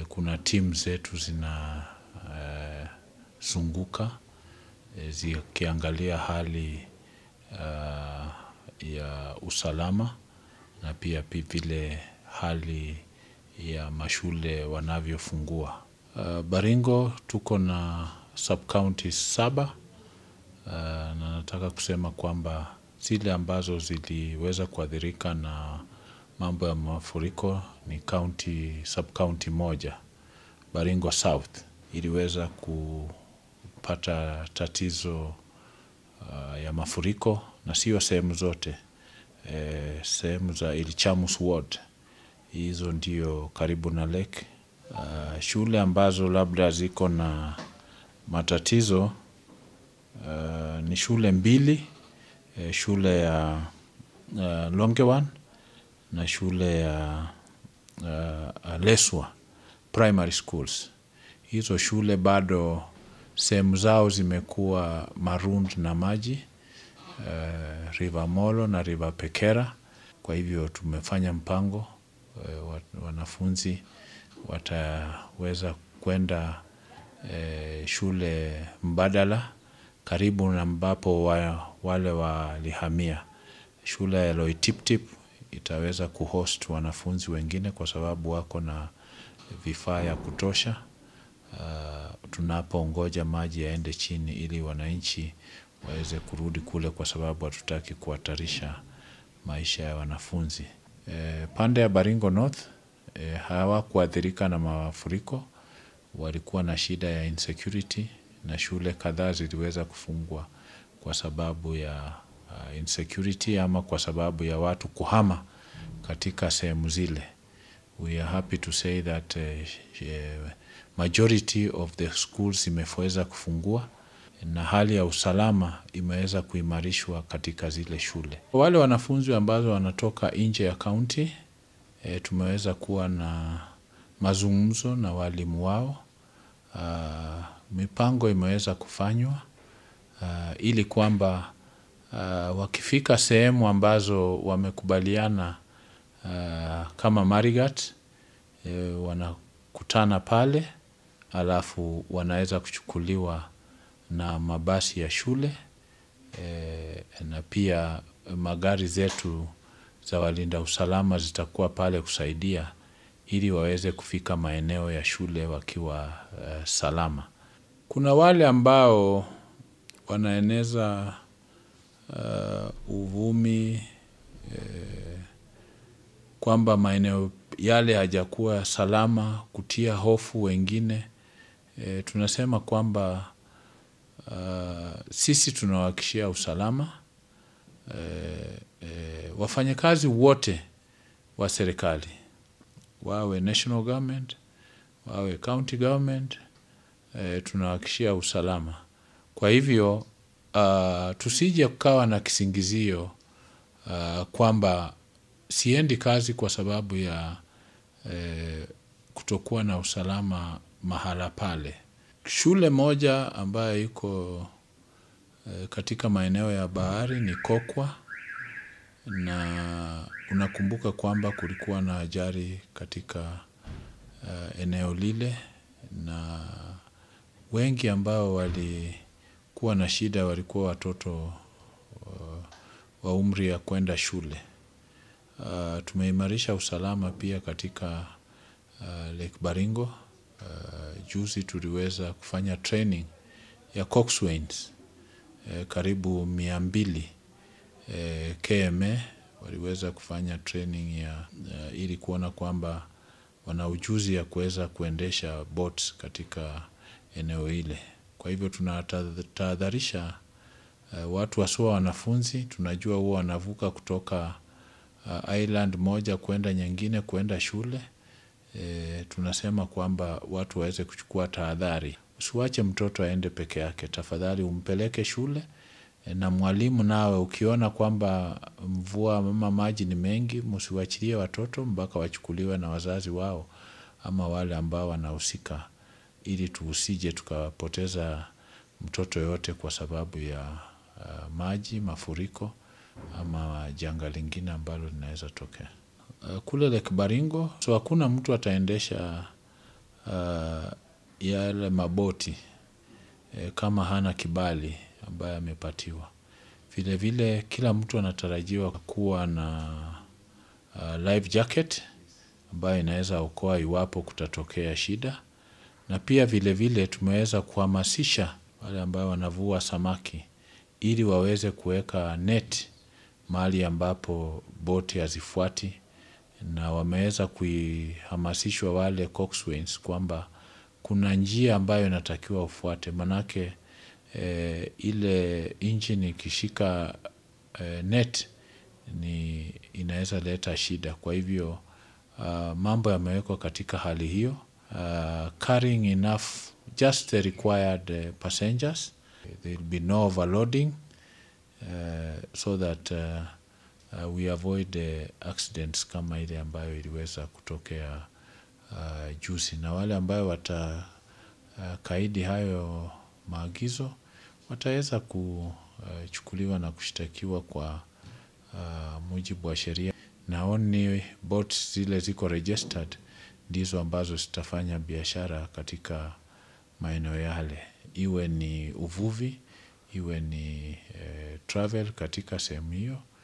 kuna timu zetu zinazunguka zikiangalia hali ya usalama na pia vile hali ya mashule wanavyofungua. Baringo tuko na sub-county saba na nataka kusema kwamba zile ambazo ziliweza kuathirika na mambo ya mafuriko ni county, sub-county moja. Baringo South iliweza kupata tatizo ya mafuriko na sio sehemu zote. Sehemu za Ilichamus Ward. Hizo ndio karibu na lake. Shule ambazo labda ziko na matatizo ni shule mbili, shule ya Longewan na shule ya Leswa Primary Schools. Hizo shule bado sehemu zao zimekuwa marooned na maji, River Molo na River Pekera. Kwa hivyo tumefanya mpango, wanafunzi wataweza kuenda shule mbadala karibu na ambapo wale walihamia. Shule ya Loitiptip itaweza kuhost wanafunzi wengine kwa sababu wako na vifaa ya kutosha. Tunapongoja maji yaende chini ili wananchi waweze kurudi kule kwa sababu hatutaki kuhatarisha maisha ya wanafunzi. Pande ya Baringo North hawakuathirika na mafuriko, walikuwa na shida ya insecurity na shule kadhaa ziliweza kufungwa kwa sababu ya insecurity ama kwa sababu ya watu kuhama katika sehemu zile. We are happy to say that majority of the schools imeweza kufungua na hali ya usalama imeweza kuimarishwa katika zile shule. Wale wanafunzi ambazo wanatoka nje ya county, tumeweza kuwa na mazungumzo na walimu wao. Mipango imeweza kufanywa ili kwamba wakifika sehemu ambazo wamekubaliana kama Marigat wanakutana pale halafu wanaweza kuchukuliwa na mabasi ya shule na pia magari zetu za walinda usalama zitakuwa pale kusaidia ili waweze kufika maeneo ya shule wakiwa salama. Kuna wale ambao wanaeneza uvumi kwamba maeneo yale hayajakuwa salama kutia hofu wengine. Tunasema kwamba sisi tunawahakikishia usalama. Wafanyakazi wote wa serikali, wawe national government, wawe county government, tunawahakikishia usalama. Kwa hivyo, tusije kukawa na kisingizio kwamba siendi kazi kwa sababu ya kutokuwa na usalama mahala pale. Shule moja ambayo iko katika maeneo ya bahari ni Kokwa na unakumbuka kwamba kulikuwa na ajali katika eneo lile na wengi ambao walikuwa na shida walikuwa watoto wa umri ya kuenda shule. Tumeimarisha usalama pia katika Lake Baringo. Juzi tuliweza kufanya training ya Coxswains karibu mia mbili KMA waliweza kufanya training ya ili kuona kwamba wana ujuzi ya kuweza kuendesha boats katika eneo ile. Kwa hivyo tunatahadharisha watu haswa wanafunzi, tunajua huwa wanavuka kutoka island moja kuenda nyingine kuenda shule. Tunasema kwamba watu waweze kuchukua tahadhari. Usiwache mtoto aende peke yake, tafadhali umpeleke shule na mwalimu nawe ukiona kwamba mvua ama maji ni mengi, msiwaachilie watoto mpaka wachukuliwe na wazazi wao ama wale ambao wanahusika ili tusije tukapoteza mtoto yoyote kwa sababu ya maji, mafuriko ama janga lingine ambalo linaweza tokea. Kule Lake Baringo, so hakuna mtu ataendesha uh, yale maboti eh, kama hana kibali ambaye amepatiwa. Vile vile kila mtu anatarajiwa kuwa na uh, life jacket ambayo inaweza okoa iwapo kutatokea shida, na pia vile vile tumeweza kuhamasisha wale ambao wanavua samaki ili waweze kuweka net mahali ambapo boti hazifuati, na wameweza kuhamasishwa wale coxswains kwamba kuna njia ambayo inatakiwa ufuate, manake eh, ile engine ikishika eh, net ni inaweza leta shida. Kwa hivyo uh, mambo yamewekwa katika hali hiyo uh, carrying enough just the required uh, passengers there will be no overloading uh, so that uh, uh, we avoid uh, accidents kama ile ambayo iliweza kutokea uh, juzi, na wale ambayo watakaidi uh, hayo maagizo wataweza kuchukuliwa na kushtakiwa kwa uh, mujibu wa sheria, na only boats zile ziko registered ndizo ambazo zitafanya biashara katika maeneo yale, iwe ni uvuvi, iwe ni eh, travel katika sehemu hiyo